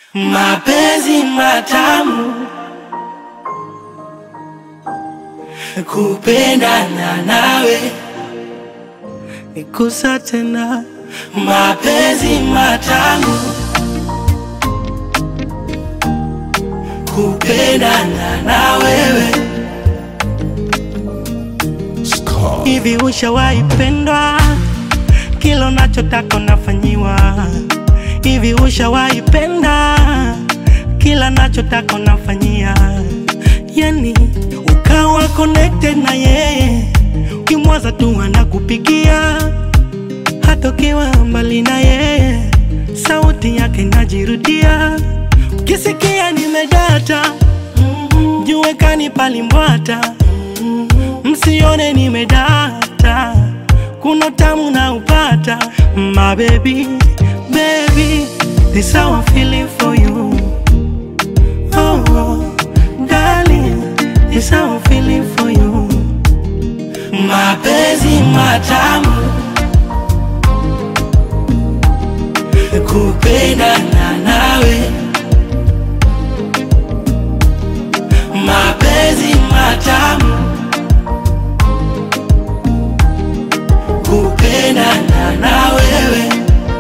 mapenzi matamu, kupendana nawe nikusa tena, mapenzi matamu, kupendana na wewe. Hivi ushawahi pendwa? Kila unachotaka unafanyiwa. Hivi ushawahi penda? Kila nachotaka unafanyia, yani ukawa connected na yeye, ukimwaza tu anakupigia, hata ukiwa mbali na yeye, sauti yake inajirudia. Ukisikia nimedata, jue kani palimbwata, msione nimedata, kuna tamu na upata, my baby, baby, this how I'm feeling for you. Oh, oh, darling, this how I'm feeling for you. Mapenzi matamu, kupendana nawe. Mapenzi matamu, kupendana na wewe.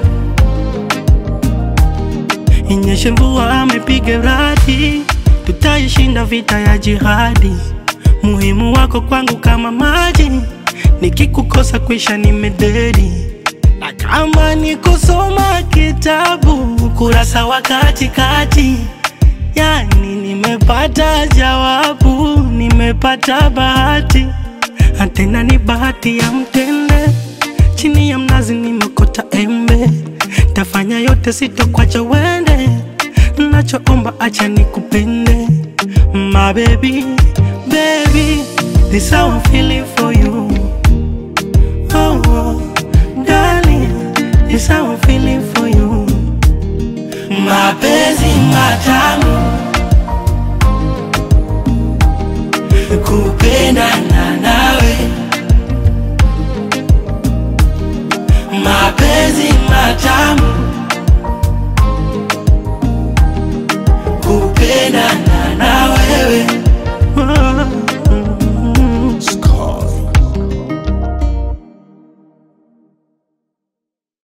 Inyeshe mvua amepiga radi, tutaishinda vita ya jihadi. Muhimu wako kwangu kama maji, nikikukosa kwisha nimededi. Na kama ni kusoma kitabu kurasa wa katikati, yani nimepata jawabu, nimepata bahati, na tena ni bahati ya mtende. Chini ya mnazi nimekota embe, tafanya yote sitokwacha wende, nachoomba acha nikupende, my baby, baby, this how I'm feeling for you. Oh, oh, darling, this how I'm feeling for you. Mapenzi matamu, kupendana